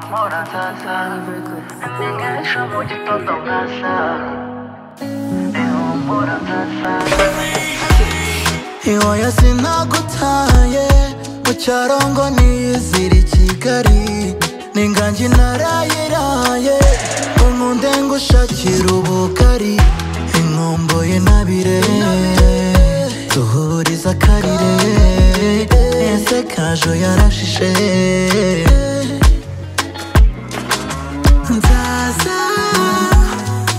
sa sa amenyesha mu gitondo nka saa ihumura nka saa iwoya sinagutaye mu cyarongo nizira i kigali ni nganji narayiraye unkunde ngushakira ubugari inkumbuye nabire duhuriza akarire ese kajo yarashishe nzaza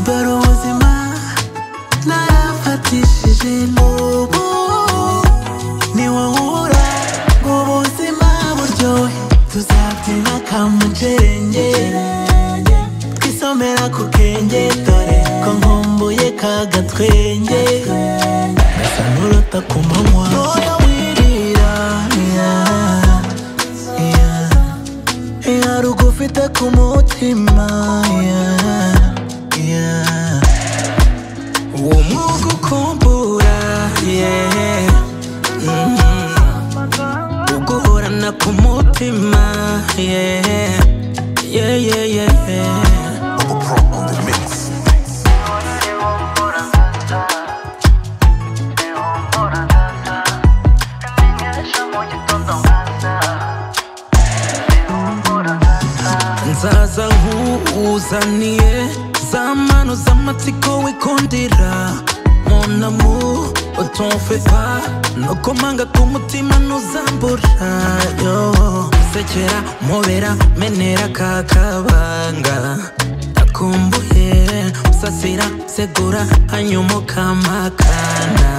dore ubuzima narafatishije nubu ni wowe ubura ngo ubuzima buryohe tuzabyina kamujerenge twisomera ku kenge dore ko nkumbuye ka gatwenge gasa n'uruta ku manywa Oya wirira, yeah, yeah. hari ugufite ku mutima yeah, yeah. uwo mwuga ukumbura yeah. mm. uguhorana ku mutima yeah. Yeah, yeah, yeah, yeah. ihumura nka saa ihumura nka saa amenyesha mu gitondo nka saa ihumura nka saa nzaza nkuzaniye za mano z'amatsiko wikundira munamu utumfe pa no kumanga k'umutima ntuzambura yo sekera mubera menera ka kabanga akumbuye usasira segura hanyuma ukamakana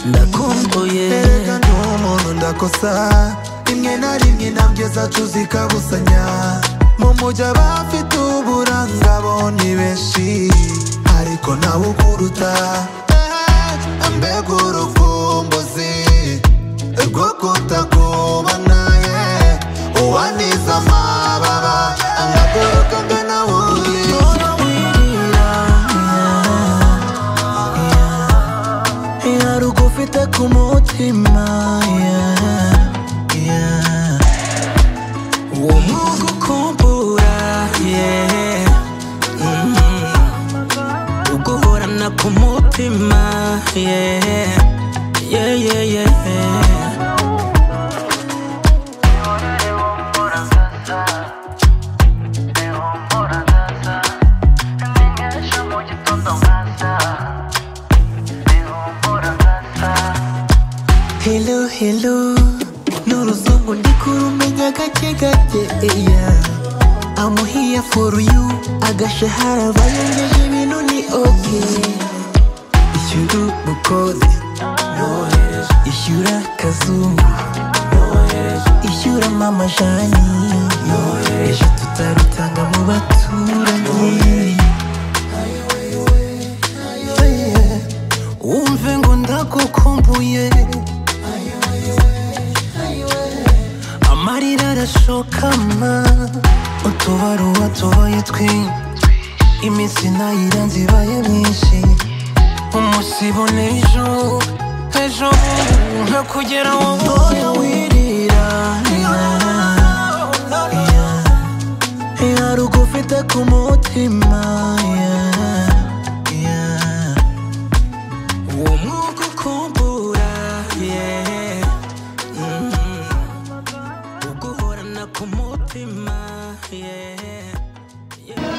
ndakumbuye erega ni umuntu ndakosa rimwe na rimwe intambwe zacu zikabusanya mu mujyi abafite uburanga bo ni benshi ariko nawe ukuruta Eh, mbega urukumbuzi rwo kutakubona yeah. uwaniza amababa agaguruka angana wundi Ora wirira, yeah, yeah. Hari ugufite ku mutima yeah, yeah. uwo mwuga ukumbura yeah, mm. uguhorana ku mutima yeah, yeah, yeah, yeah. ihumura nka saa ihumura nka saa amenyesha mu gitondo nka saa ihumura nka saa Hello, hello Ni uruzungu ndi kurumenya gake gake eya I'm here for you Agashahara bayengeje ibintu ni okay Ishyura ubukode Ishyura akazungu Ishyura mama jani Ejo tutarutanga mu baturanyi Umve ngo ndagukumbuye amarira arashokama utubaruwa tubaye twinshi iminsi nayiranze ibaye myinshi umusibo n'ejo ejo bundi nka kugera wowe oya wirira hari ugufite ku mutima yeah, yeah. uwo mwuka ukumbura yeah. uguhorana ku mutima yeah.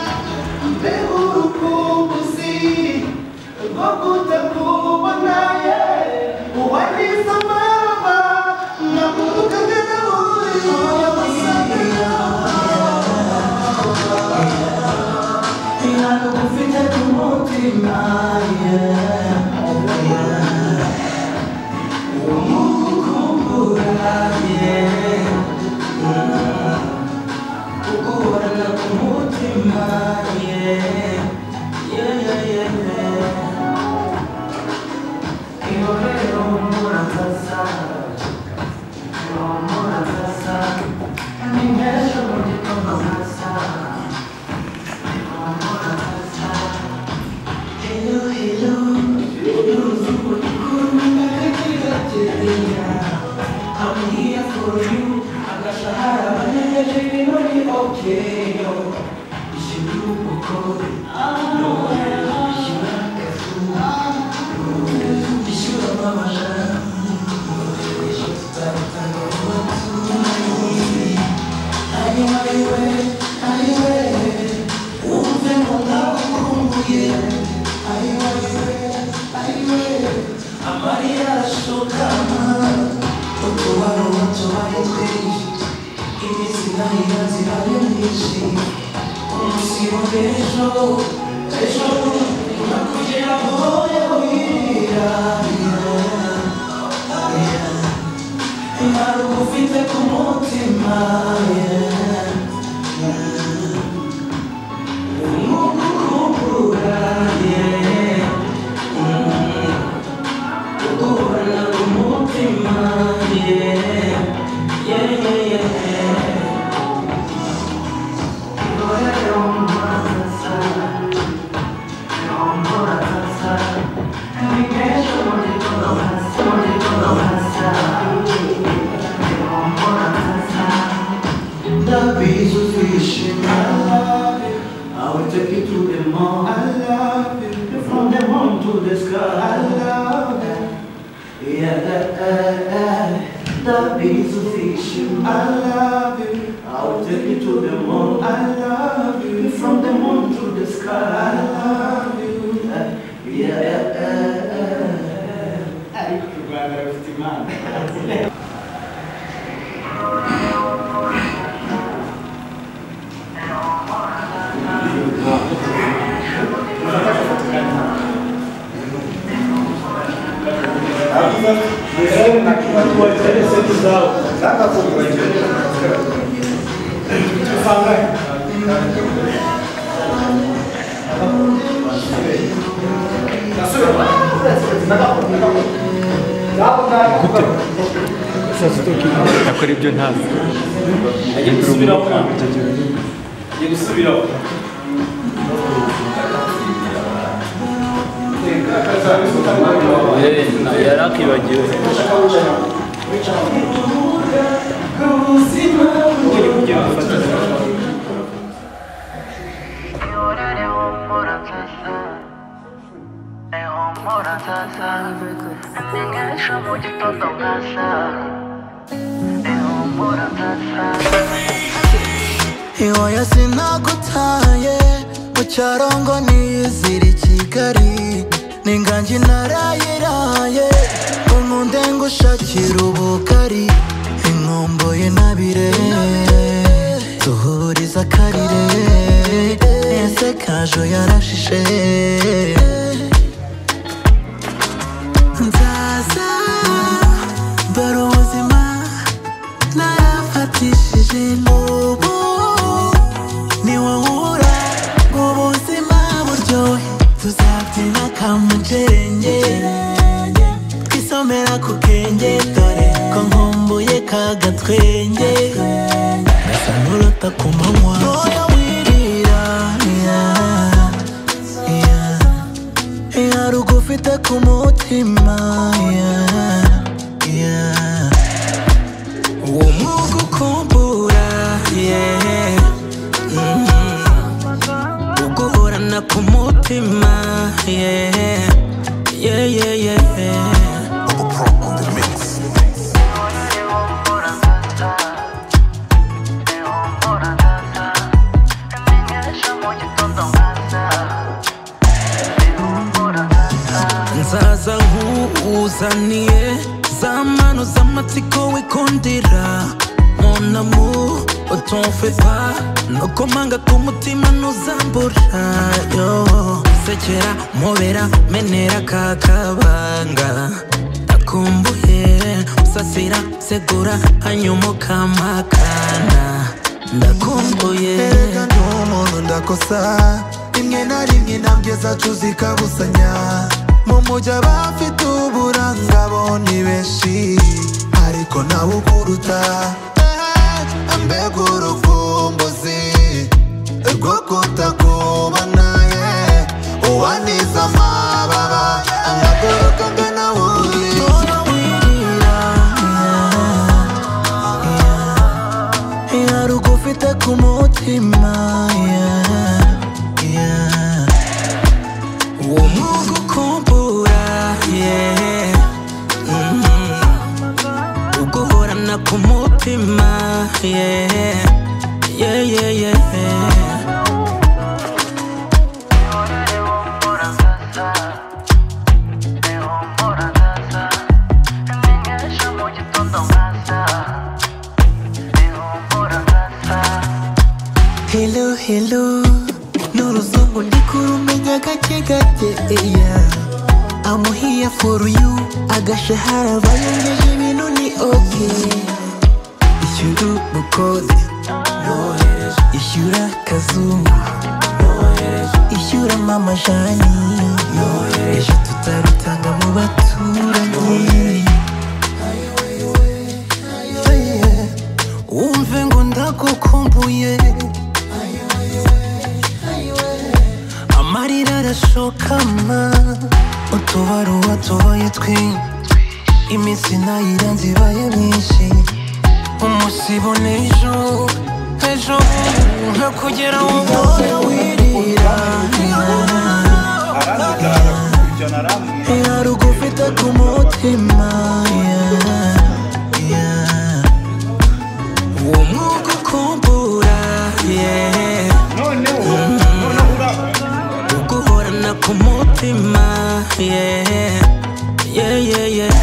I'm here for you. I got Sahara, but then you're taking money, okay, yo. nakora ibyo ntazi Agiye gusubiraho Agiye gusubiraho yari akibagiwe Yorere humura nsasa Eh humura nsasa Ni nk'ejo mu gitondo nkasa Eh humura nsasa iwoya sinagutaye mu cyarongo n'izira i kigali n'inganji narayiraye nkunde ngushakira ubugari inkomboye nabire duhuriza akarire ese kajo yarashishe nzaza dore ubuzima narafatishije n'ubu ni wowe ubura ubuzima buryohe tuzabyina kamujerenge twisomera ku kenge dore ko nkumbuye kagatwenge gasa n'uruta ku manywa ntoya wirira yeah, yeah. hari ugufite ku mutima yeah, yeah. uwo mwuga ukumbura yeah. mm. uguhorana ku mutima yeah. Yeah, yeah, yeah. nzaza nk'uzaniye za mano z'amatsiko wikundira monamu utumfe pa nukomanga k'umutima ntuzambura yo sekera mubera menera kakabanga akumbuye usasira segura hanyuma ukampakana ndakumbuye Erega ndi umuntu ndakosa rimwe na rimwe intambwe zacu zikabusanya mu mujyi abafite uburanga bo ni benshi ariko nawe ukuruta Eh, mbega urukumbuzi rwo kutakubona ye uwaniza amababa agakuruka ngana wundi hari ugufite ku mutima yeah, yeah. uwo mwuga ukumbura yeah. mm. uguhorana ku mutima yeah. Yeah, yeah, yeah. Yorere humura nsasa Eh humura nsasa there for you agashahara bayongeje ibintu ni okay ishyura umukozi ishyura kazungu ishyura mama jani ejo tutarutanga mu baturanyi Yeah. wumve ngo ndagukumbuye amarira arashokama utubaruwa tubaye twinshi iminsi nayiranze ibaye myinshi umusibo n'ejo ejo nka kugera mu mwanya wirira hari ugufite ku mutima yeah, yeah. uwo mwuka ukumbura yeah. uguhorana ku mutima yeah. Yeah, yeah, yeah.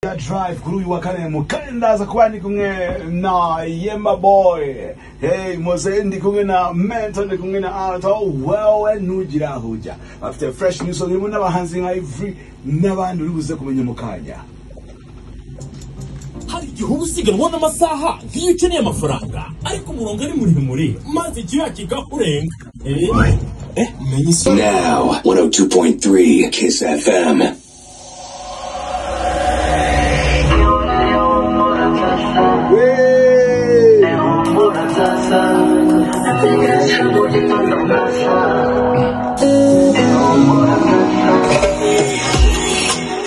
Ya drive kuri uyu wa kane mu kane ndaza kuba ndi kumwe na Yemba Boy hey Mose ndi kumwe na Mentor ndi kumwe na Alto wewe nugira hoja afite fresh news ni muna bahanzi nka Ivry n'abandi uri buze kumenya mu kanya hari igihe uba usiganwa n'amasaha nk'iyo ukeneye amafaranga ariko umurongo ari muremure maze igihe kikakurenga eh? eh menye isura Now, 102.3 Kiss FM. Hey!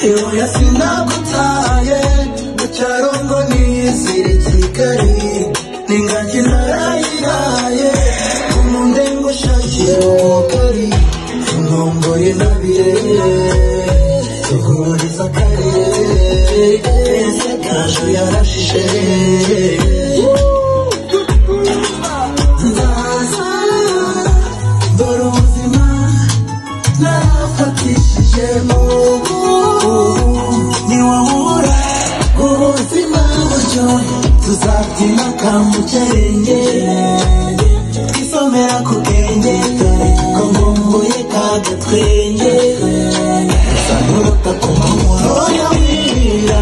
Ibuye sinagutaye mu cyaro ngo niyizire i Kigali n'ingagi narayiraye umunde ngo ushakire umugari ingongoye nabirere duhuriza akarere ese kaje yarashishe ndaza dore ubuzima narafatishije mu niwahura ubuzima buryo tuzabyina kamukerenge isomera ku bwenge dore ko nkumbuye kagatwenge gusa nuruta ku manywa oya wirira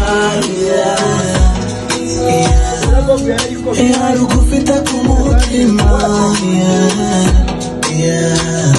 hari ugufite ku mutima yeah, yeah.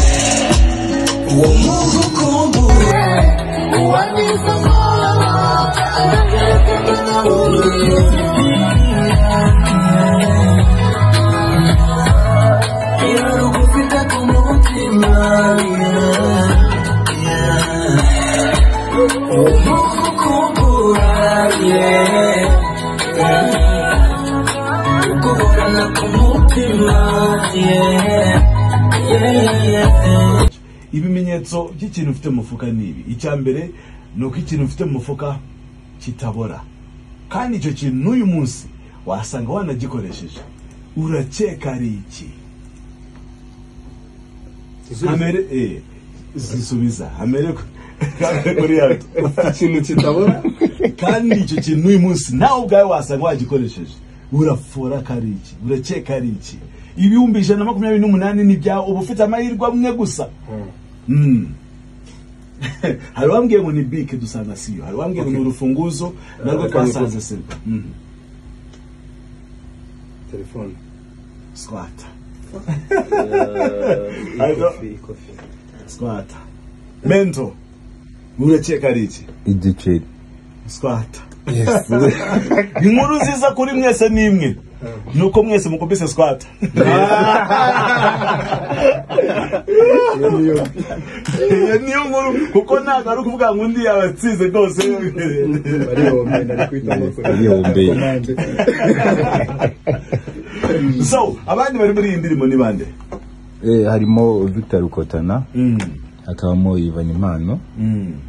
Yeah, yeah, yeah. ibimenyetso by'ikintu ufite mu mufuka ni ibi icya mbere ni uko ikintu ufite mu mufuka kitabora kandi icyo kintu n'uyu munsi wasanga wanagikoresheje urakeka ari iki hamere eh, zisubiza hamereko ikintu kitabora kandi icyo kintu n'uyu munsi nawe ubwawe wasanga wagikoresheje urafora ko ari iki urakeka ari iki ibihumbi ijana na makumyabiri n'umunani ni ibyawe uba ufite amahirwe amwe gusa Mm. hari uwambwiye ngo ni bike dusanga siyo hari uwambwiye ngo ni urufunguzo narwo twasanze silva Mm. telefone squata squata mento urakeka ari iki igiceri squata inkuru nziza kuri mwese n'imwe ni uko mwese mukubise squata iyo niyo nkuru kuko ntabwo ari ukuvuga ngo undi yabatsinze rwose igihumbi so abandi bari muri iyi ndirimbo ni bande Eh, harimo victor rukotana hakabamo ivan impano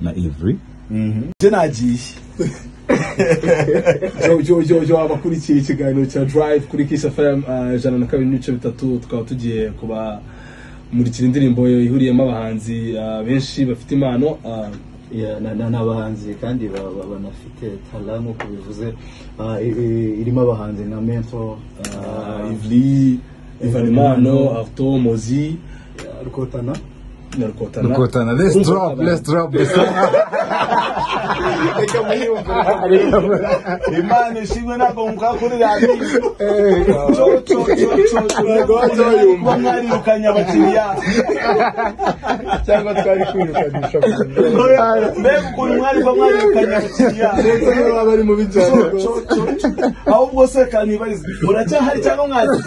na ivry nje nagiye jojojojo abakurikiye ikiganiro cya drive kuri kiss fm uh, ijana na kabiri n'ibice bitatu tukaba tugiye kuba murikira indirimbo ihuriyemo abahanzi uh, benshi bafite impano uh, Ya, na- na- ni abahanzi kandi ba- ba- banafite tara nk'uko bivuze Ah, i- i- irimo abahanzi na mento uh, ivli ivanimano arto mozi rukotana na rukotana Rukotana, let's drop, let's drop the song. imana ishimwe ntabwo mukakurira kuba mwarirukanye abakiriya cyangwa twari kwirukanisha mbega ukuntu mwari kuba mwarirukanye abakiriya baba bari mu bijyanye ahubwo se kanibariza muracyahari cyangwa mwazi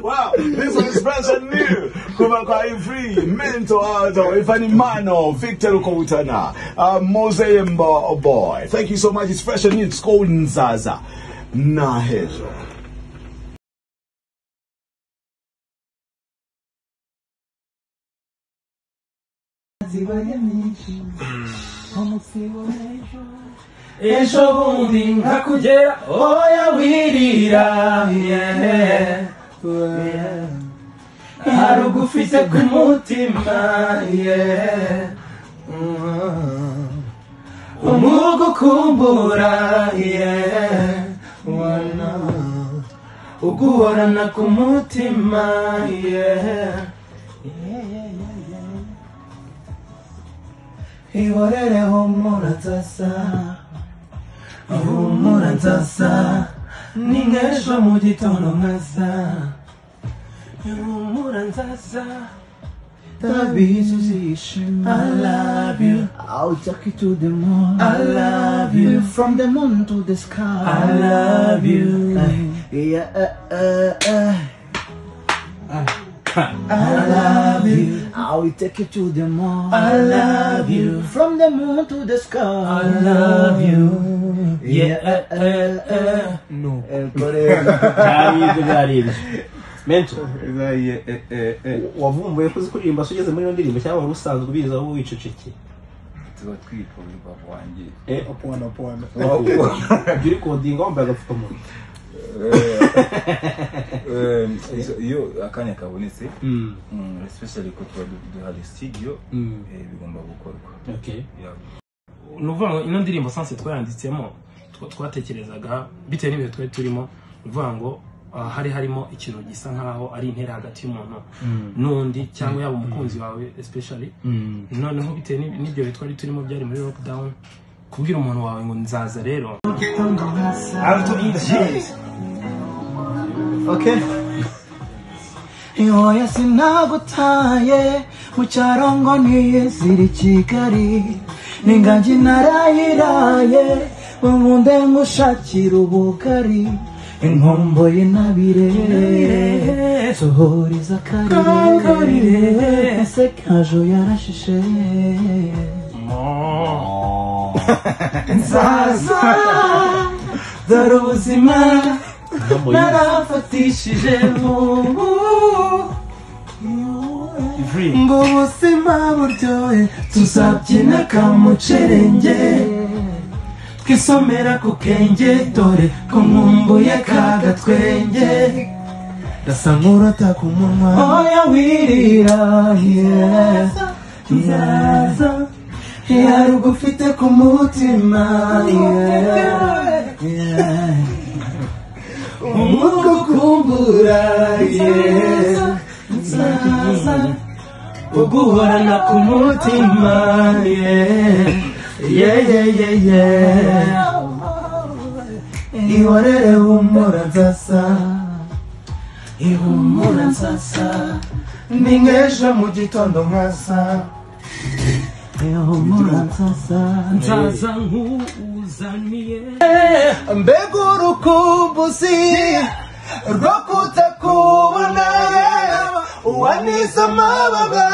Wow, this is fresh and new. Kuba kwa Ivri, Mento Aldo, Ivanimano, Victor Ukowutana, uh, Mose Mbo, oh boy. Thank you so much. It's fresh and new. It's called Nzaza. Na hero. ejo bundi nkakugera oya wirira yeah. hari ugufite ku mutima yeah. umwuga ukumbura yeah. wana uguhorana ku mutima yeah. ihorere humura tasa humura tasa ni nk'ejo mu gitondo nkaza ihumura nzaza ndabizi uzishima I love you I'll take you to the moon. I love you. From the moon to the sky. I love you. Yeah, uh, uh, uh. I love you I will take you to the moon. I love you. From the moon to the sky. I love you yeah eh, eh, eh. Eh, but, eh, byari ibyo byari ibyo mento wavumbuye ko uzi kuririmba se ugeze muri iyo ndirimbo cyangwa wari usanzwe ubizi aho wicecekeye tuba twifuza wanjye upon, upon. jya urikodinga wambaye agapfukamunwa Em, izo- iyo akanya kabonetse mm, especially ko tuba du- duhari studio eh, bigomba gukorwa okay Yeah. ni ukuvuga ngo ino ndirimbo sanse twayanditsemo twa- twatekerezaga bitewe n'ibihe twari turimo ni ukuvuga ngo ah, hari harimo ikintu gisa nk'aho ari intera hagati y'umuntu n'undi cyangwa yaba umukunzi wawe especially noneho bitewe n'i- n'ibyo bihe twari turimo byari muri lockdown kubwira umuntu wawe ngo nzaza rero Okay. Ihoya sinagutaye mu cyaro ngo niyizire i Kigali ni ingagi narayiraye bankunde ngushakira ubugari inkombo y'intabire sohoriza akarire ese kajo yarashishe nzaza dore ubuzima narafatishije vubu ngo ubuzima buryohe tuzabyina kamucerenge twisomera ku kenge dore ko nkumbuye kagatwenge ndasa nk'urota ku munwa oya wirira yeah. nzaza hari ugufite ku mutima yeah. Yeah. umwuka ukumbura yeza nzaza uguhorana ku mutima ye ye ye ye ye ihorere humura nzasa ihumura nzasa ni nk'ejo mu gitondo nkasa ihumura nzasa nzaza nk'uzaniye mbega urukumbuzi rwo kutakubona wanize amababa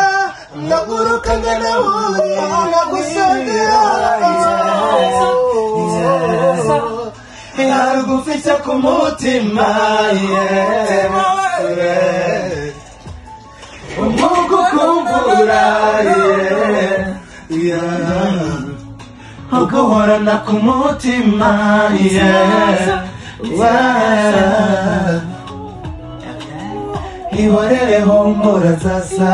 ndagurukanye nawe nagusengera yarugufite ku mutima umwuka ukumbura yeah. uguhorana ku mutima yeah. Wow. ihorere humura nzasa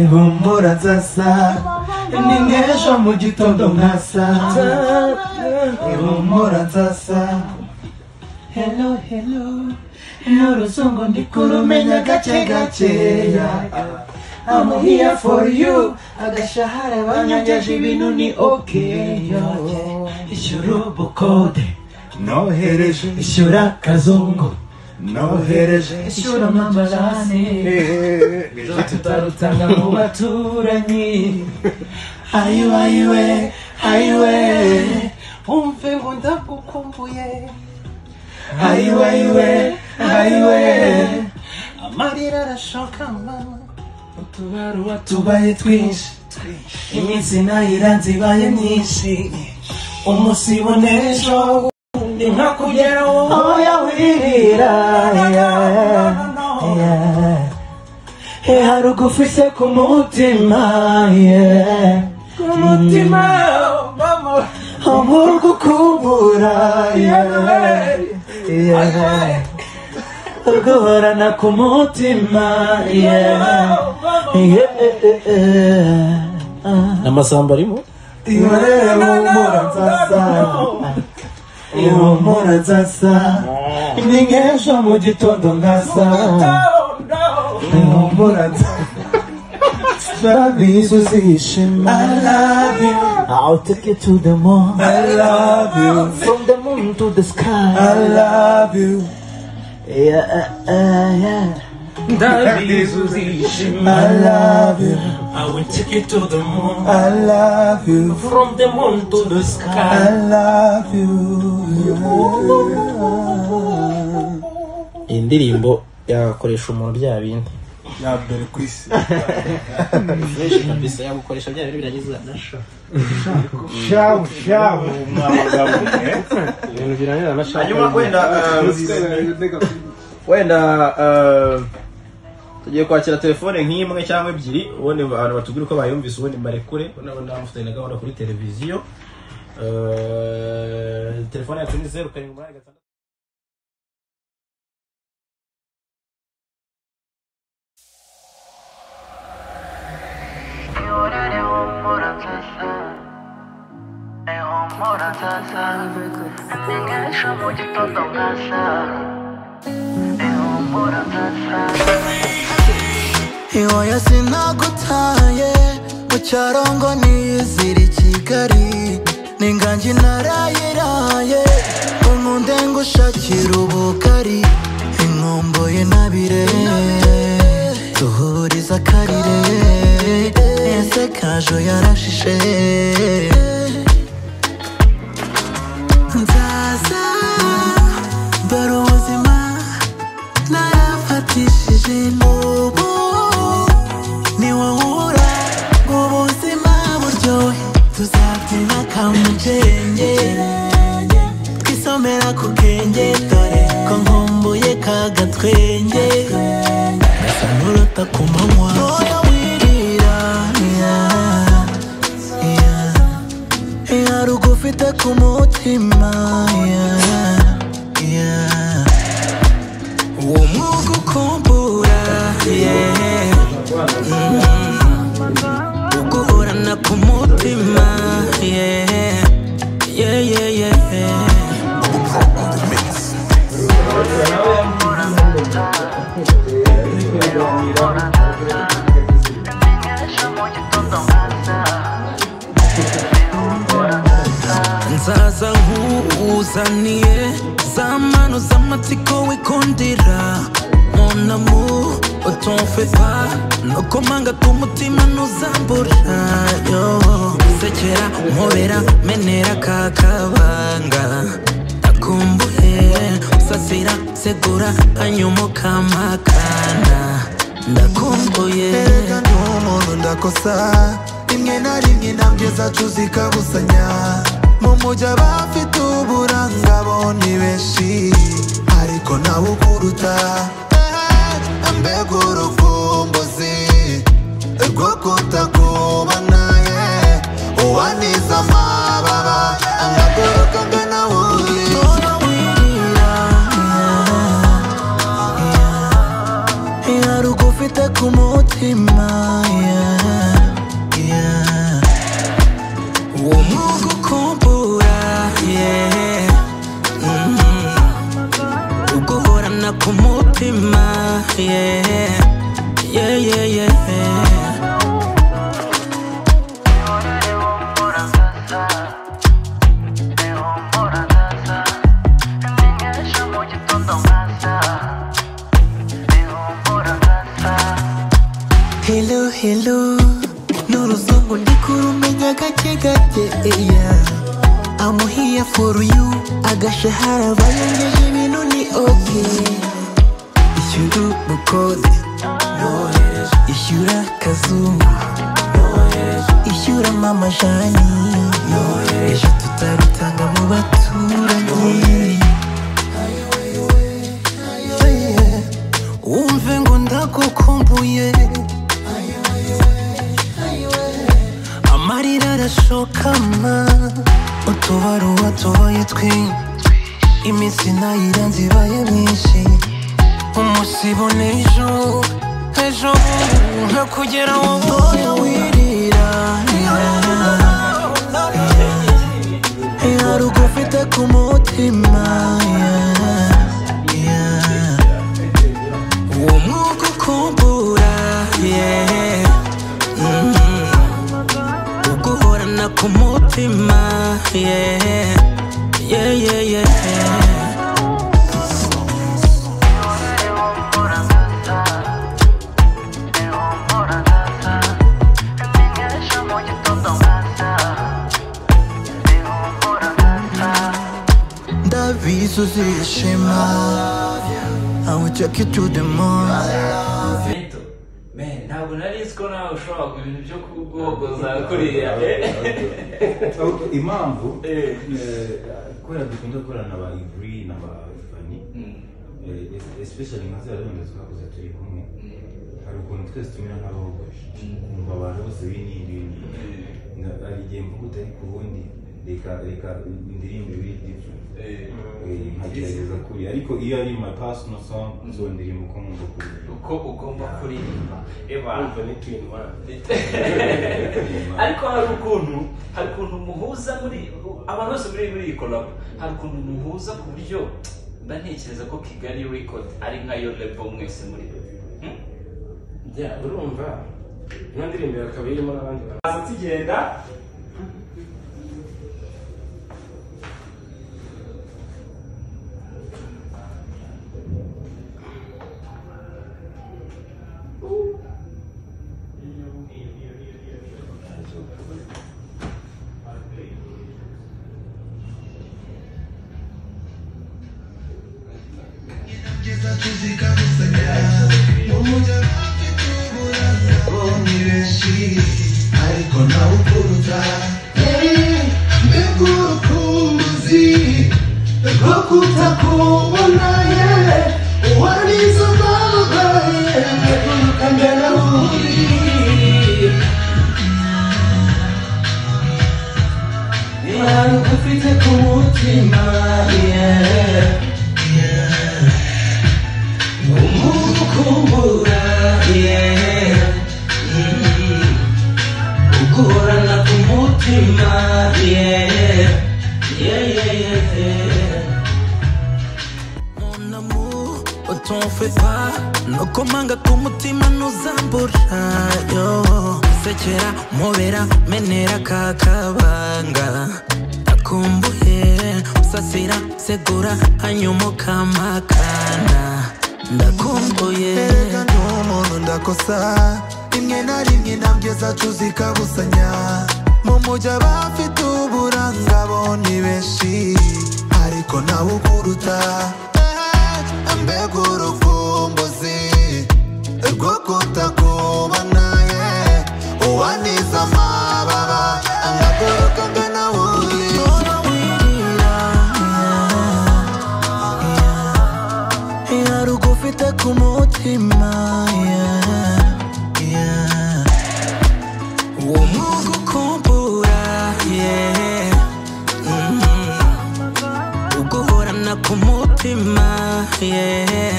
ihumura nzasa ni nk'ejo mu gitondo nkasa ihumura nzasa hello hello n'uruzungu ndi kurumenya gake gakeya I'm here for you agashahara banyongeje ibintu ni okay yo. ishyura ubukode nohereje ishyura akazungu nohereje ishyura amabarane tutarutanga mu baturanyi ayiwe ayiwe ayiwe umve ngo ndagukumbuye ayiwe ayiwe ayiwe amarira arashoka mama utubaruwa tubaye twinshi iminsi nayira nzibaye myinshi umusibone ejo ndi nka kugeraho oya wirira hari ugufise ku mutima yeah. ku mutima umurwa ukubura yeah. Yeah. guhorana ku mutima amasamba arimo ihorere humura nzasa ihumura nzasa ni nk'ejo mu gitondo nkasa ihumura nzasa Babizi uzishima I love you I'll take you to the moon I love you From the moon to the sky I love you Yeah, uh, uh, yeah. I love you. I will take you to the moon. I love you. From the moon to the sky. I love you. iyi ndirimbo yakoresha umuntu bya bindi ya mbere ku isi fresh kabisa yagukoresha bya bintu biragiza nasha shabu shabu ibintu biranyura na shabu hanyuma wenda uh, wenda uh, tugiye kwakira telefone nk'imwe cyangwa ebyiri ubundi abantu batubwira uko bayumvise ubundi mbarekure nabona bamufitanye na gahunda kuri televiziyo Uh, telefone yacu ni zeru karindwi umunani gatandatu ihorere humura nzasa ihumura nzasa ni nk'ejo mu gitondo nkasa ihumura nzasa iwoya sinagutaye mu cyarongo nizira i kigali ni nganji narayiraye unkunde ngushakira ubugari inkumbuye nabire duhuriza akarire ese kajo yarashishe nzaza dore ubuzima narafatishije n'ubu ni wowe ubura ngo ubuzima buryohe tuzabyina kamugenge twisomera ku bwenge dore ko nkumbuye ka gatwenge gasa n'uruta ku manywa Oya wirira, yeah, yeah. Iya rugufite ku mutima yeah, yeah. uwo mwuga ukumbura yeah. Mm. uguhorana ku mutima yeah. Yeah, yeah, yeah, yeah. nzaza nkuzaniye za mano z'amatsiko wikundira mon amour utumfe pa nokomanga k'umutima ntuzambura yo sekera nkobera menera ka kabanga nakumbuye usasira segura hanyuma ukamakana ndakumbuye erega ndi umuntu ndakosa rimwe na rimwe intambwe zacu zikabusanya mu mujyi abafite uburanga bo ni benshi ariko nawe ukuruta Eh, mbega urukumbuzi rwo kutakubona ye uwaniza amaso mbona ku mutima yeah. Yeah, yeah, yeah. Hello, hello N'uruzungu ndikurumenya gake gake eya I'm here for you Agashahara bayangeje ibintu ni okay Ishyura ubukode Ishyura kazungu Ishyura mama jani Ejo tutarutanga mu baturanyi umve ngo ndagukumbuye amarira arashokama utubaruwa tubaye twinshi iminsi nayira nzibaye myinshi umusibo n'ejo ejo bundi nka kugera wowe wirira Harugu ufite ku mutima yeah. uwo mwuka ukumbura yeah. mm. uguhorana ku mutima yeah. Yeah, yeah, yeah. ndabizi uzishima I will take you to the moon Man, ntabwo nari nzi ko nawe ushobora kugura ibintu byo kugogoza kuriya impamvu eh, kubera dukunda gukorana na ba ivuri na ba fani especially nka ziriya zone twakoze turi kumwe hari ukuntu twese tumera nk'abogoshe ukumva abantu bose binini binini Nga- hari igihe mvuga utari ku wundi reka reka indirimbo ibiri different Eh, nkagerageza kuri ariko iyo ari my personal song zo ndirimbo uko ngomba kuririmba uko ugomba kuririmba eba Urumva ni twin one. ariko hari ukuntu hari ukuntu muhuza muri abantu bose muri muri iyi collab hari ukuntu muhuza ku buryo mba ntekereza ko kigali record ari nka yo label mwese muri Hmm? jya urumva ino ndirimbo ikaba irimo n'abandi bantu Haza tugenda ariko nawe ukuruta mbega urukumbuzi rwo kutakubona ye uwarizo babaye mbega mbere bundi hari ufite ku mutima yeah. umuntu ukumbura yeah. Mm. uguhorana ku mutima yeah. Yeah, yeah, yeah, yeah. Mon amour, oh, t'en fais pas. No komanga kumutima ntuzambura yo sekera mubera menera ka kabanga ndakumbuye usasira segura hanyuma ukampakana ndakumbuye Erega ndi umuntu ndakosa rimwe na rimwe intambwe zacu zikabusanya mu mujyi abafite uburanga bo ni benshi ariko nawe ukuruta Eh, mbega urukumbuzi rwo kutakubona ye uwaniza amababa angaguruka ngana wuri yarugo ufite ku mutima yeah. uwo mwuga ukumbura yeah. mm. uguhorana ku mutima yeah.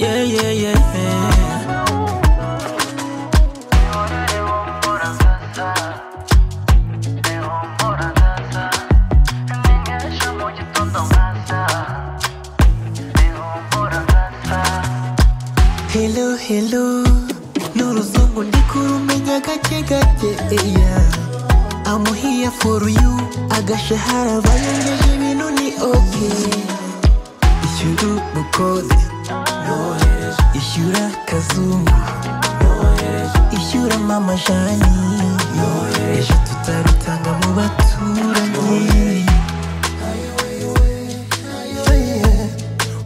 Yeah, yeah, yeah. Меня еще будет он до нас, да. Ты умора, да. hello hello n'uruzungu ndi kurumenya gake gake eya amuhiya for you agashahara bayongeje ibintu ni okay ishyura umukozi ishyura kazungu ishyura mama jani ejo tutarutanga mu baturanyi Yeah.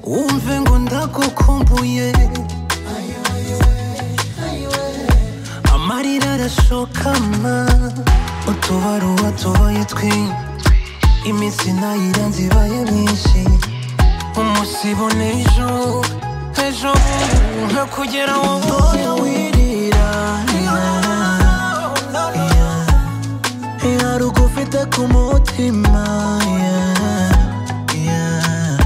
wumve ngo ndagukumbuye amarira arashokama utubaruwa tubaye twinshi iminsi nayiranze ibaye myinshi umusibo n'ejo ejo bubu nka kugera wowe wirira hari ugufite ku mutima yeah, yeah.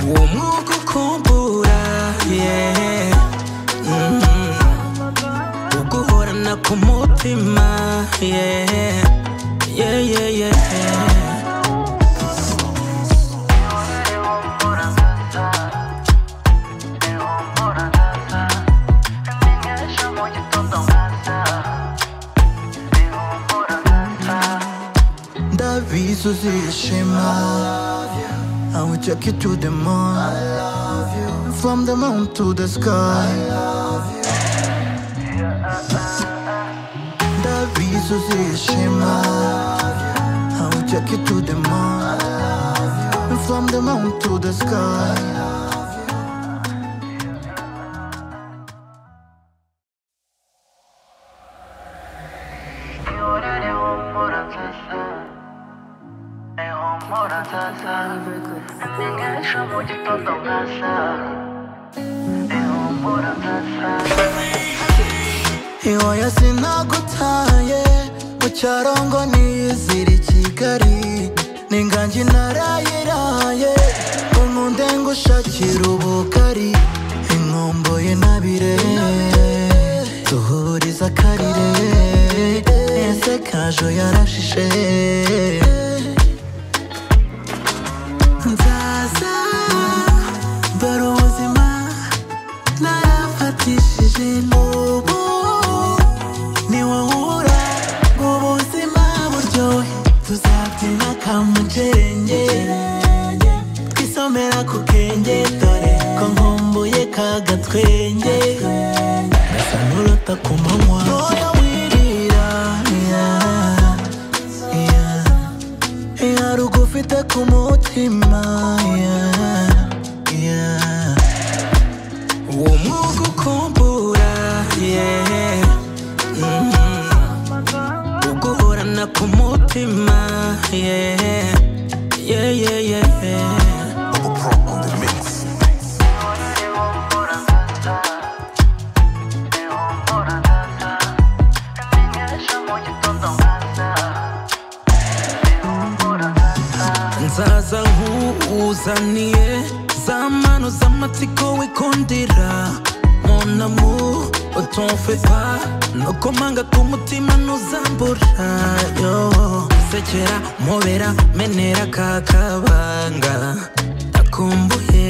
uwo mwuka ukumbura yeah. mm. uguhorana ku mutima yeah. Yeah, yeah, yeah. Ndabizi uzishima I will take you to the moon From the moon to the sky Ndabizi uzishima I will take you to the moon From the moon to the sky humura sasa Menyesha mu gitondo nkasa Ihumura sasa Iwayo sinagutaye mu cyarongo nizira i Kigali n'ingangi narayiraye ngo nkunde ngushakira ubugari inkomboye nabire duhuriza akarire ese kajo yarashishe nzaza dore ubuzima narafatishije n'ubu ni wowe ubura ubuzima buryohe tuzabyina kamujerenge twisomera ku kenge dore ko nkumbuye kagatwenge gasa n'uruta ku manywa Oya wirira, yeah, yeah. hari ugufite ku mutima yeah, yeah. uwo mwuga ukumbura yeah. mm. uguhorana ku mutima yeah. Yeah, yeah, yeah. nzaza nk'uzaniye za mano z'amatsiko wikundira monamu utumfepa nukomanga ku mutima ntuzambura yo sekera mubera menera ka kabanga nakumbuye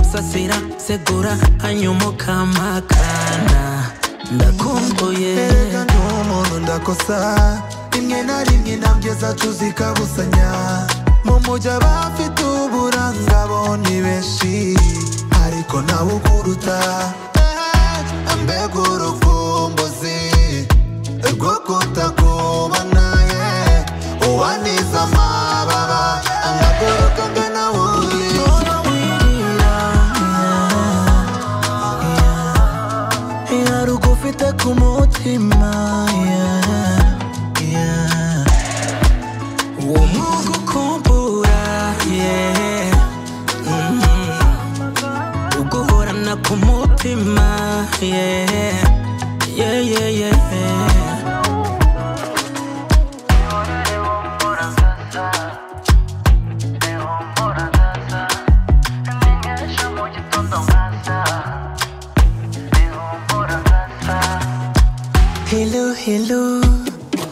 usasira segura hanyuma ukamakana ndakumbuye erega ndi umuntu ndakosa rimwe na rimwe nabwiza tuzi kabusanya mu mujyi abafite uburanga bo ni benshi ariko nawe ukuruta Eh, mbega urukumbuzi rwo kutakubona ye uwaniza amababa agaguruka angana wuri hari ugufite ku mutima yeah, yeah. uwo mwuga ukumbura yeah. mm. uguhorana ku mutima yeah. Yeah, yeah, yeah. Menyesha mu gitondo nkasa Ihumura sasa Hello, hello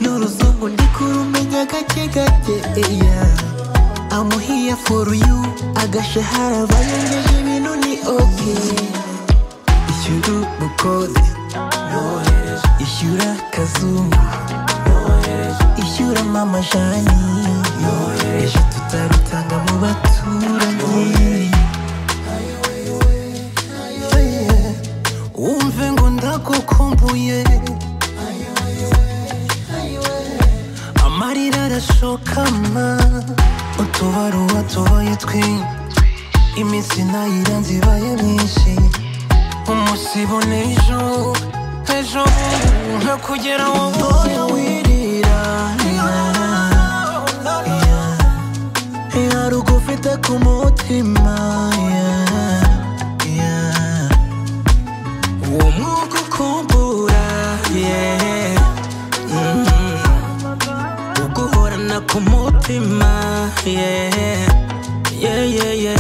N'uruzungu ndi kurumenya gake gake eya amuhiya for you agashahara bayongeje ibintu ni okay kama utubaruwa tubaye twinshi iminsi nayiranze ibaye myinshi umusibo n'ejo ejo bundi nka kugera wowe wirira iharuka ufite ku mutima yeah, yeah. uwo mwuka ukumbura yeah, mm. uguhorana ku mutima yeah, yeah, yeah, yeah.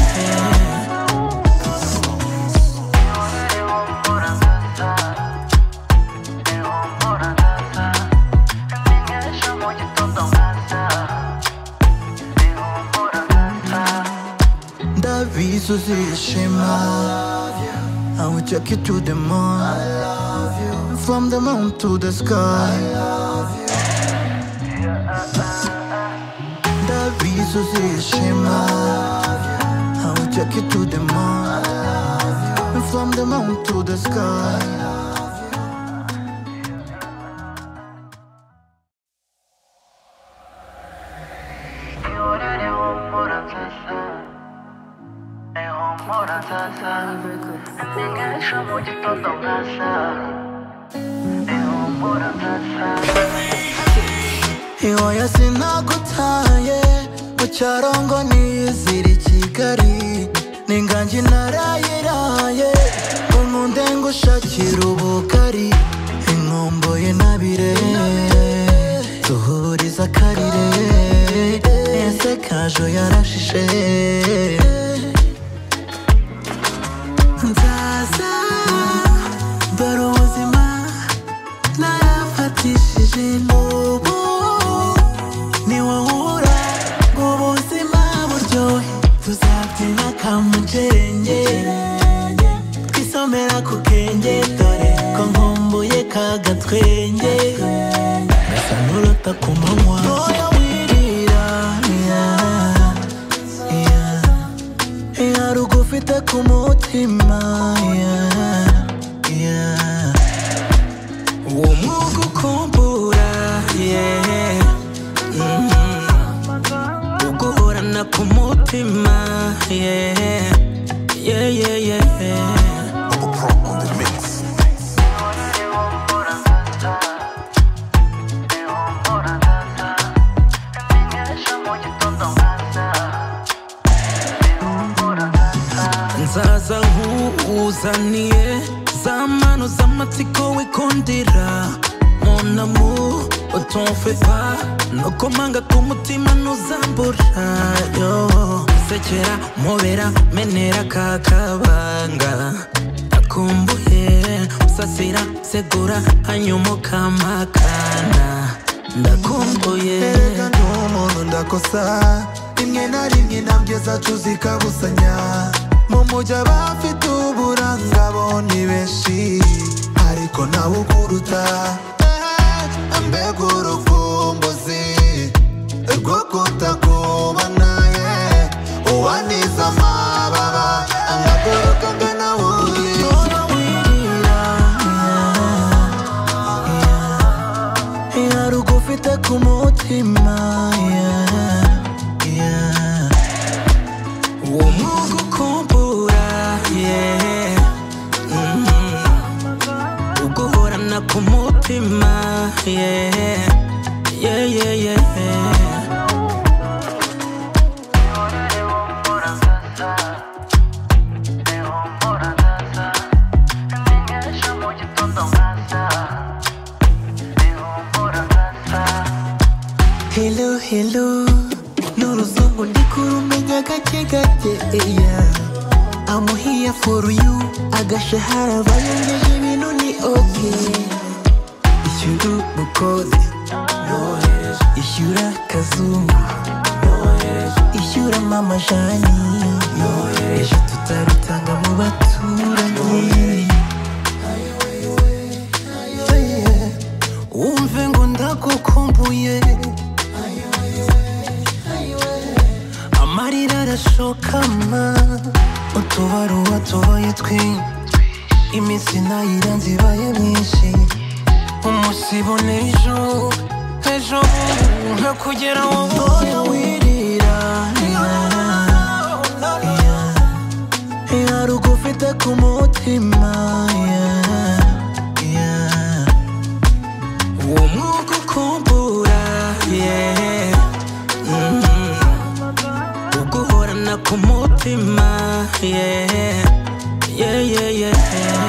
ndabizi uzishima I will take you to the moon I love you From the moon to the sky I love you Ndabizi uzishima I will take you to the moon I love you From the moon to the sky humura sasa ntinyesha mu gitondo nkasa ihumura sasa Iwayo sinagutaye mu cyarongo niziri Kigali n'inganji narayiraye umunde ngushakira ubugari inkomboye nabire duhuriza akarire ese kajo yarashishe nzaza dore ubuzima narafatishije n'ubu ni wowe ubura ngo ubuzima buryohe tuzabyina kamugerenge twisomera ku kenge dore ko nkumbuye kagatwenge gasa n'uruta ku manywa Ntoya wirira, yeah. iharuka ufite ku mutima yeah, yeah. uwo mwuka ukumbura yeah, mm, uguhorana ku mutima yeah, yeah, yeah, yeah. ntinyesha mu gitondo nkasa ihumura sasa nzaza nkuzaniye za mano z'amatsiko wikundira munamu utumfe pa nuko manga k'umutima ntuzambura yo sekera mubera menera kakabanga akumbuye usasira segura hanyuma ukampakana ndakumbuye erega ndi umuntu ndakosa rimwe na rimwe nabyo cuza ikabusanya mu mujyi abafite uburanga bo ni benshi ariko nawe ukuruta Eh, mbega urukumbuzi rwo kutakubona ye uwaniza amababa angaguruka ngana wuye iharuka ufite ku mutima yeah, yeah. uwo mwuka ukumbura yeah, mm, uguhorana ku mutima yeah, yeah, yeah, yeah. ntinyesha mu gitondo nkasa ihumura sasa Hello, hello N'uruzungu ndikurumenya gake gake yeah. I'm here for you Agashahara bayongeje ibintu ni okay Ishyura ubukode Ishyura kazungu Ishyura mama jani Ejo tutarutanga mu baturanyi Yeah. Umve ngo ndagukumbuye amarira arashokama utubaruwa tubaye twinshi iminsi nayiranze ibaye myinshi umusibo n'ejo ejo bundi kugera aho wowe wirira hari uko ufite ku mutima yeah, yeah. uwo mwuka ukumbura yeah, mm. uguhorana ku mutima yeah, yeah, yeah, yeah.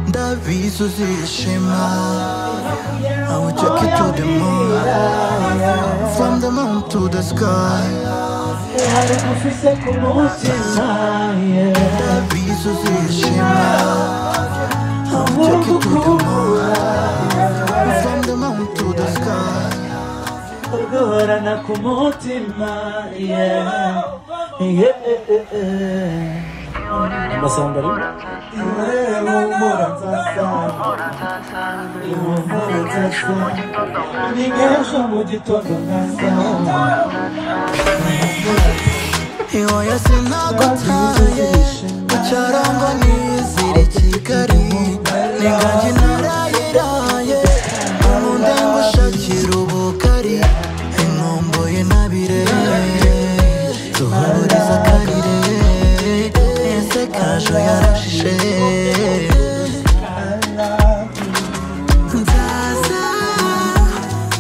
ndabizuza ishema I will take you to the moon From the moon to the sky Ndabizuza ishema I will take you to the moon From the moon to the sky Urgorana ku mutima yeah. Yeah, eh, eh. amasamba arimo Ningesho mu gitondo Iwoya sinagutaye Ucarongo nizire Kigali Ninganji narayiraye Umunde ngushakira ubugari Inkomboye nabire Tuhahuriza akarire Nese kajo yarashishe Nzaza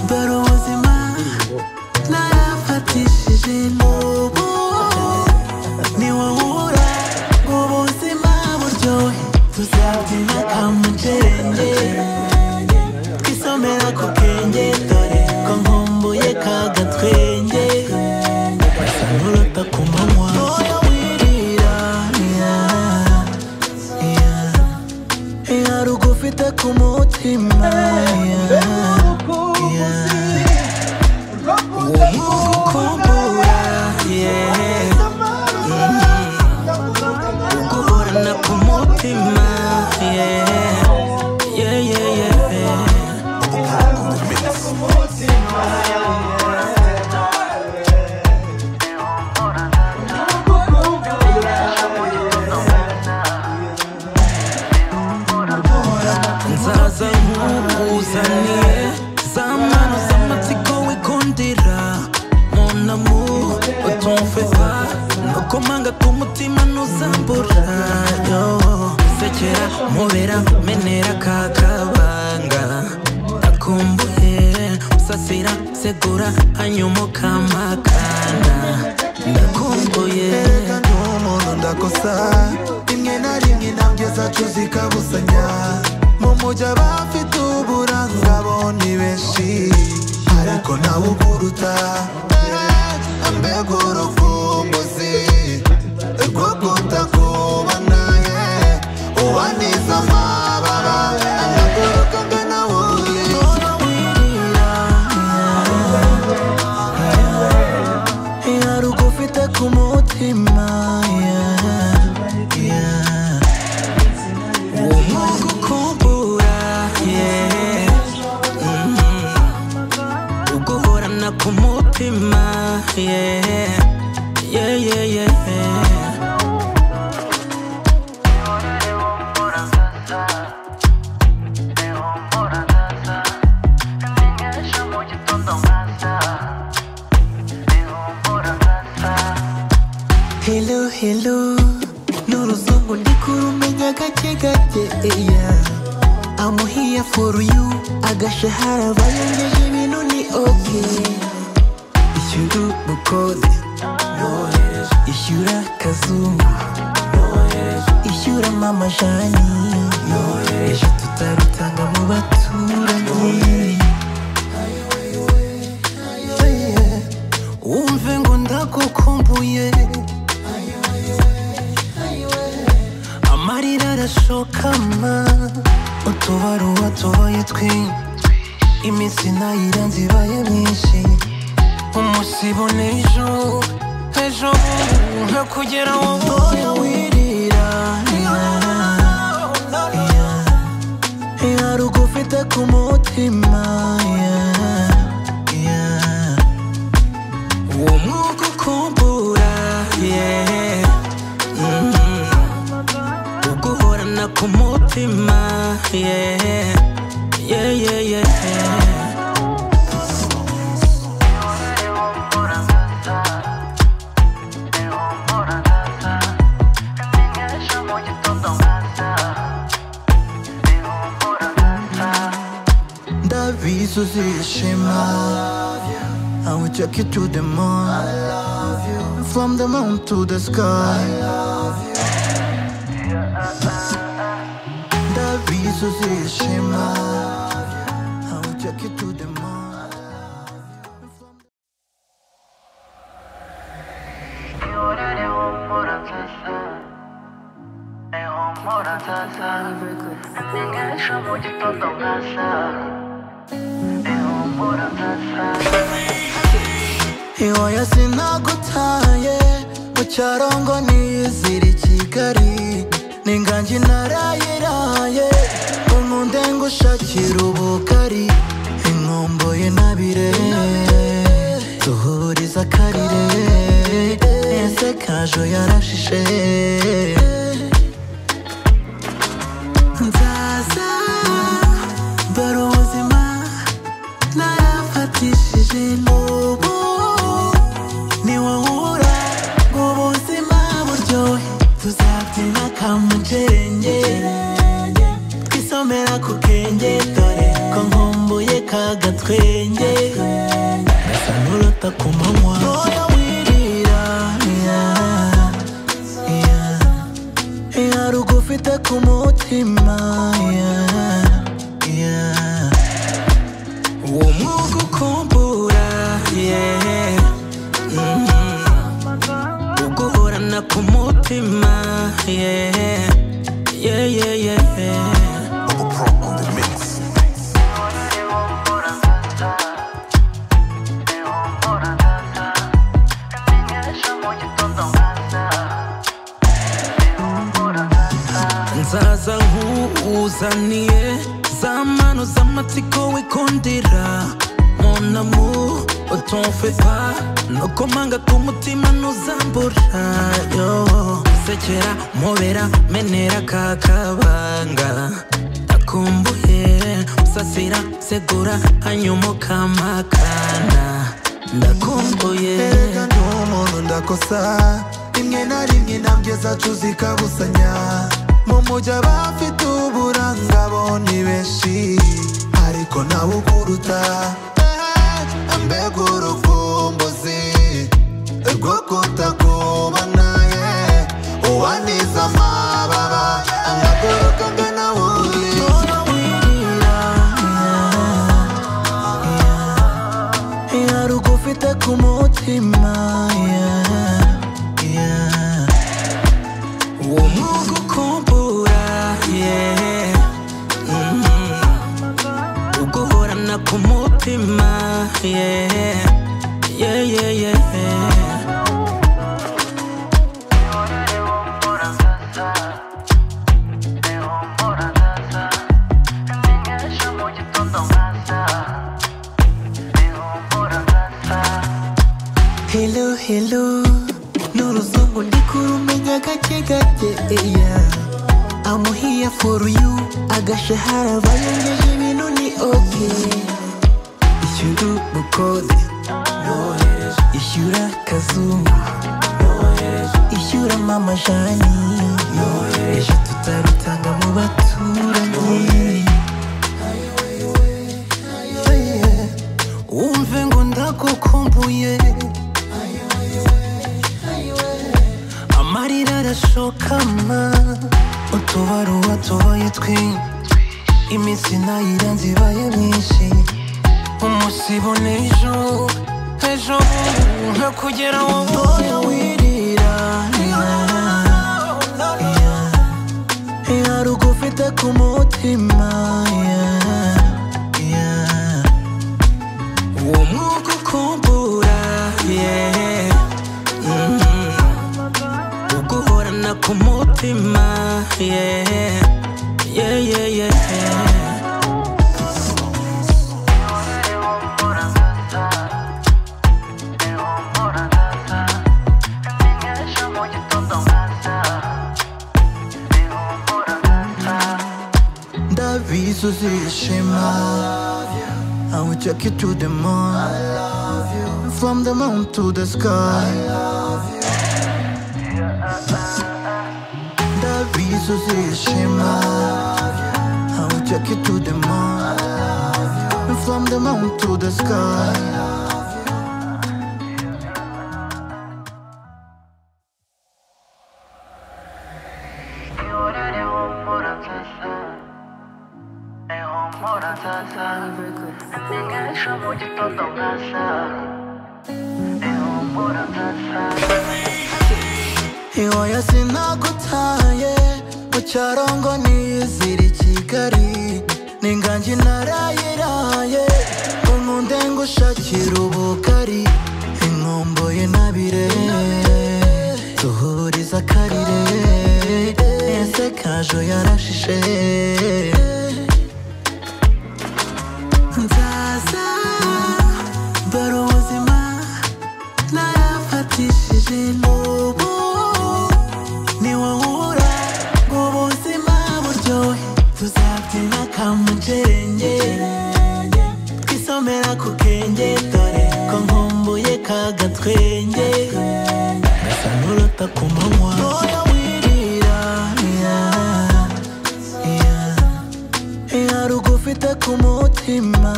Dore ubuzima Narafatishije nubu Ni wowe ubura Ubuzima buryohe Tuzabyina kamujerenge Twisomera ku kenge Dore ko nkumbuye ka gatwenge Basa n'urota ku manywa Oya wirira yeah, yeah. Hari uko ufite ku mutima yeah, yeah. Umukumbura, yeah. Mm. Guhorana ku mutima, yeah. Yeah, yeah, yeah. Nzaza nkukuzaniye za mano z'amatsiko wikundira mon amour utumve pa nukomanga k'umutima ntuzambura yo sekera mubera menera kakabanga akumbuye usasira segura hanyuma ukamakana ndakumbuye kandi umuntu ndakosa rimwe na rimwe nabwiza cuza ikabusanya mu mujyi abafite uburanga bo ni benshi ariko nawe ukuruta eh, mbega urukumbuzi rwo kutakubona ye ubaniza amabara anaguruka ngana wuye hari uko ufite ku mutima yeah, yeah. uwo mwuka ukumbura yeah, mm. uguhorana ku mutima yeah, yeah, yeah, yeah. Hello, hello N'uruzungu ndikurumenya gake gake eya I'm here for you Agashahara bayangeje ibintu ni okay Ishyura ubukode Ishyura kazungu Ishyura mama jani Ejo tutarutanga mu baturanyi Yeah. Wumve ngo ndagukumbuye amarira arashokama utubaruwa tubaye twinshi iminsi nayiranze ibaye myinshi umusibo n'ejo ejo bundi nka kugera wowe wirira hari uko ufite ku mutima yeah, yeah. uhorana ku mutima yeah. Yeah, yeah, yeah. ndabizi uzishima I will take you to the moon From the moon to the sky Ndabizi uzishima I will take you to the moon humura sasa amenyesha mu gitondo nkasa ihumura sasa iwayo sinagutaye mu cyarongo nizira i kigali n'ingangi narayiraye ngo nkunde ngushakira ubugari inkomboye nabire duhuriza akarire ese kajo yarashishe nzaza dore ubuzima narafatishije n'ubu ni wowe ubura ngo ubuzima buryohe tuzabyina kamujerenge twisomera ku kenge dore ko nkumbuye ka gatwenge gasa n'uruta ku manywa Oya wirira, yeah. ihari ugufite ku mutima yeah, yeah. uwo mwuga ukumbura yeah, mm. uguhorana ku mutima yeah, yeah, yeah, yeah. nzaza nk'uzaniye za mano z'amatsiko wikundira monamu utomfepa nokomanga ku mutima ntuzambura yo sekera mubera menera ka kabanga akumbuye usasira segura hanyuma ukamakana ndakumbuye erega ndi umuntu ndakosa rimwe na rimwe nabwiza tuzi kabusanya mu mujyi abafite uburanga bo ni benshi ariko nawe ukuruta Eh, mbega urukumbuzi rwo kutakubona ye uwaniza amababa amaguruka angana wurira ihari ugufite ku mutima yeah, yeah. uwo mwuga ukumbura yeah, mm. uguhorana ku mutima yeah, yeah, yeah, yeah. amenyesha mu gitondo nkasa ihumura sasa Hello, hello Ni uruzungu ndi kurumenya gake gake eya I'm here for you Agashahara bayengeje ibintu ni okay Ishyura ubukode Ishyura kazungu Ishyura mama jani Ejo tutarutanga mu baturanyi wumve ngo ndagukumbuye amarira arashokama utubaruwa tubaye twinshi iminsi nayiranze ibaye myinshi umusibo n'ejo ejo bundi nka kugera wowe oya wirira ihari ugufite ku mutima yeah, yeah. uwo mwuga ukumbura yeah, mm. uguhorana ku mutima yeah, yeah, yeah, yeah. amenyesha mu gitondo nkasa ihumura bizo zishima I will take you to the moon From the moon to the sky Ndabizo zishima I will take you to the moon From the moon to the sky humura nzaza amenyesha mu gitondo nkaza ihumura nzaza iwayo sinagutaye mu cyarongo niyizira i kigali n'ingangi narayiraye ngo nkunde ngushakira ubugari inkomboye nabire duhuriza akarire ese kajo yarashishe nzaza dore ubuzima narafatishije n'ubu ni wowe ubura ngo ubuzima buryohe tuzabyina kamugerenge twisomera ku kenge dore ko nkumbuye ka gatwenge gasa n'uruta ku manywa Ntoya wirira, yeah. hari ugufite ku mutima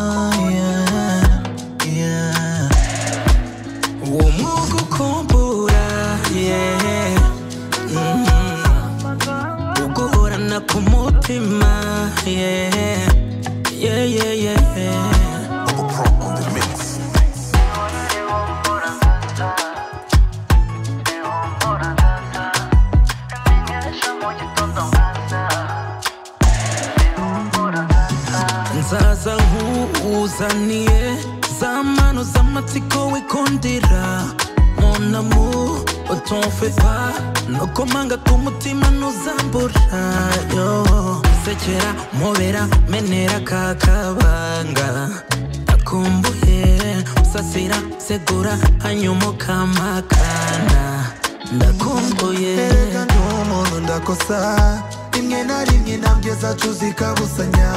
yeah, yeah. uwo mwuga ukumbura yeah. mm. uguhorana ku mutima yeah. Yeah, yeah, yeah. amenyesha mu gitondo nkaza ihumura nzaza nzaza nkuzaniye za mano z'amatsiko wikundira monamu utumfe pa nuko manga k'umutima ntuzambura yo sekera mubera menera kakabanga akumbuye usasira segura hanyuma ukampakana ndakumbuye erega ndi umuntu ndakosa rimwe na rimwe nabwiza tuzikabusanya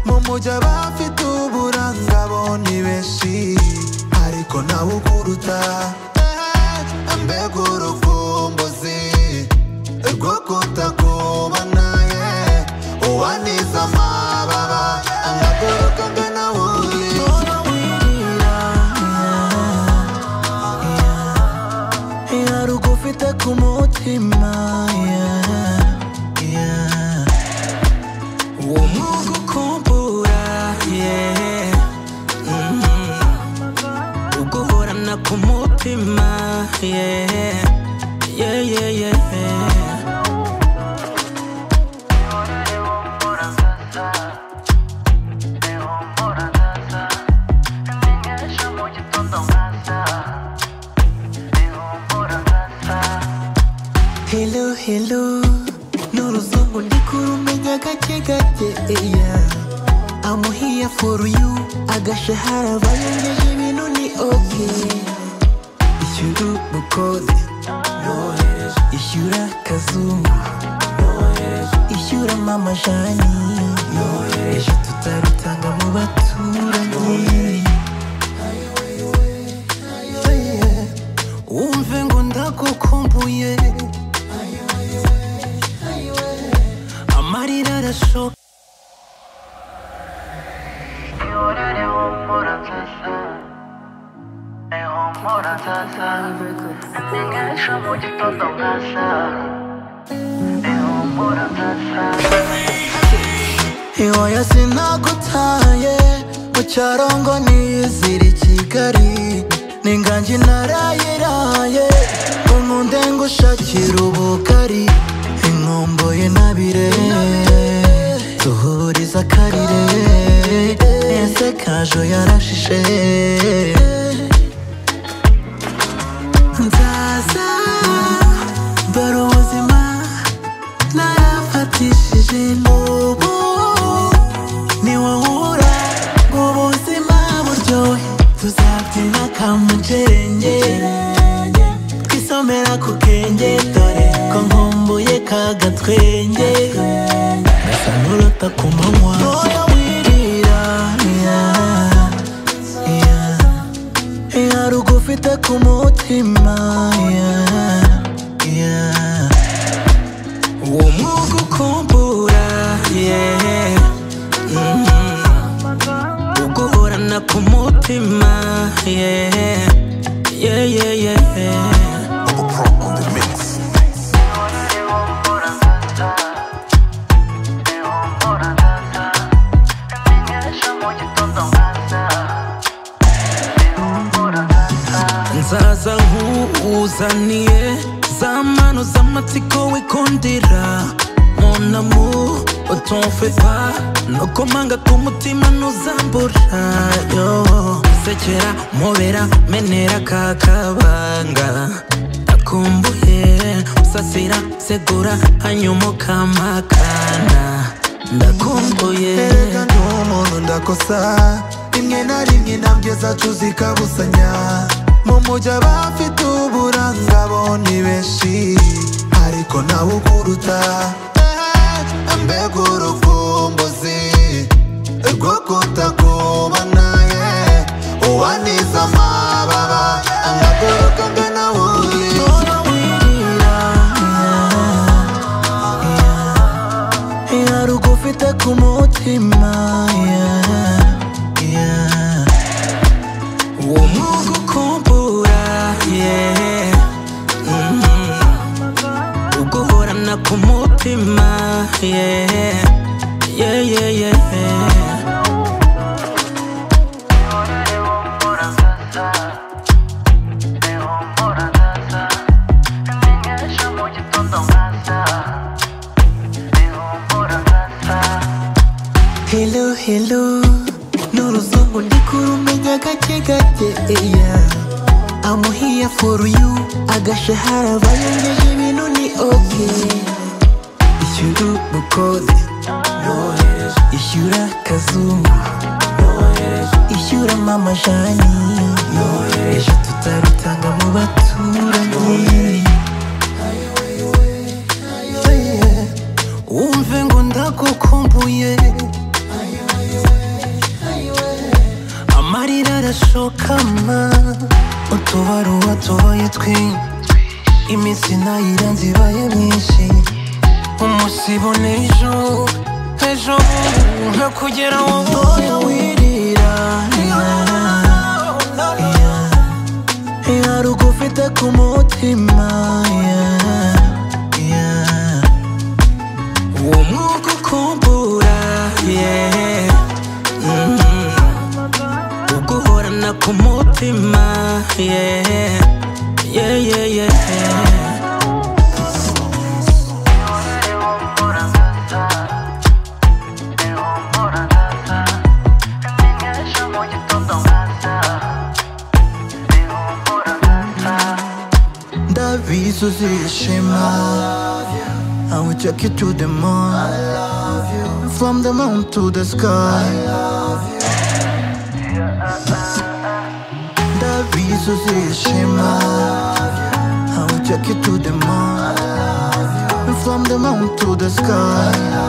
mu mujyi abafite uburanga bo ni benshi ariko nawe ukuruta Eh, mbega urukumbuzi rwo kutakubona ye uwaniza amababa agakuruka ngana wundi hari ugufite ku mutima yeah, yeah. uwo mwuga ukumbura yeah. mm. uguhorana ku mutima yeah, yeah, yeah, yeah. ihumura nzaza amenyesha mu gitondo nkaza ihumura nzaza Hello, hello N'uruzungu ndikurumenya gake gake yeah. I'm here for you Agashahara bayengeje ibintu ni okay Ishyura ubukode Ishyura kazungu Ishyura mama jani Ejo tutarutanga mu baturanyi Yeah. umve ngo ndagukumbuye amarira arashoka Ihorere humura nzaza ihumura nzaza amenyesha mu gitondo nkaza ihumura nzaza iwayo sinagutaye mu cyarongo niyizira i kigali n'ingangi narayiraye ngo nkunde ngushakira ubugari inkomboye nabire duhuriza akarire ese kajo yarashishe nzaza dore ubuzima narafatishije n'ubu ni wowe ubura ngo ubuzima buryohe tuzabyina kamugerenge twisomera ku kenge dore ko nkumbuye ka gatwenge gasa n'uruta ku manywa yeah. Mhm. uguhorana ku mutima yeah. Yeah, yeah, yeah, yeah. nzaza nkuzaniye za mano z'amatsiko wikundira monamu utumfe pa nuko manga k'umutima ntuzambura yo sekera mubera menera ka kabanga akumbuye usasira segura hanyuma ukampakana ndakumbuye erega ndi umuntu ndakosa rimwe na rimwe nabwiza tuzikabusanya mu mujyi abafite uburanga bo ni benshi ariko nawe ukuruta Eh, mbega urukumbuzi rwo kutakubona ye uwaniza amababa angaguruka ngana wuyi yarugo ufite ku mutima yeah, yeah. uwo mwuga ukumbura yeah. Mhm. uguhorana ku mutima yeah. Yeah, yeah, yeah, yeah. Hello, hello. N'uruzungu ndikurumenya gake gake eya. I'm here for you. Agashahara bayongeje ibintu ni okay. Ishyura ubukode. Ishyura kazungu. Ishyura mama jani. Ejo tutarutanga mu baturanyi. umve ngo ndagukumbuye amarira arashokama utubaruwa tubaye twi iminsi nayiranze ibaye myinshi umusibo n'ejo ejo bubu ntakugera wowe wirira yarugo ufite ku mutima yeah, yeah. uwo mwuga ukumbura yeah. Mhm. uguhorana ku mutima yeah. Yeah, yeah, yeah. ndabizi uzishima I will take you to the moon From the moon to the sky Ndabizi uzishima I will take you to the moon From the moon to the sky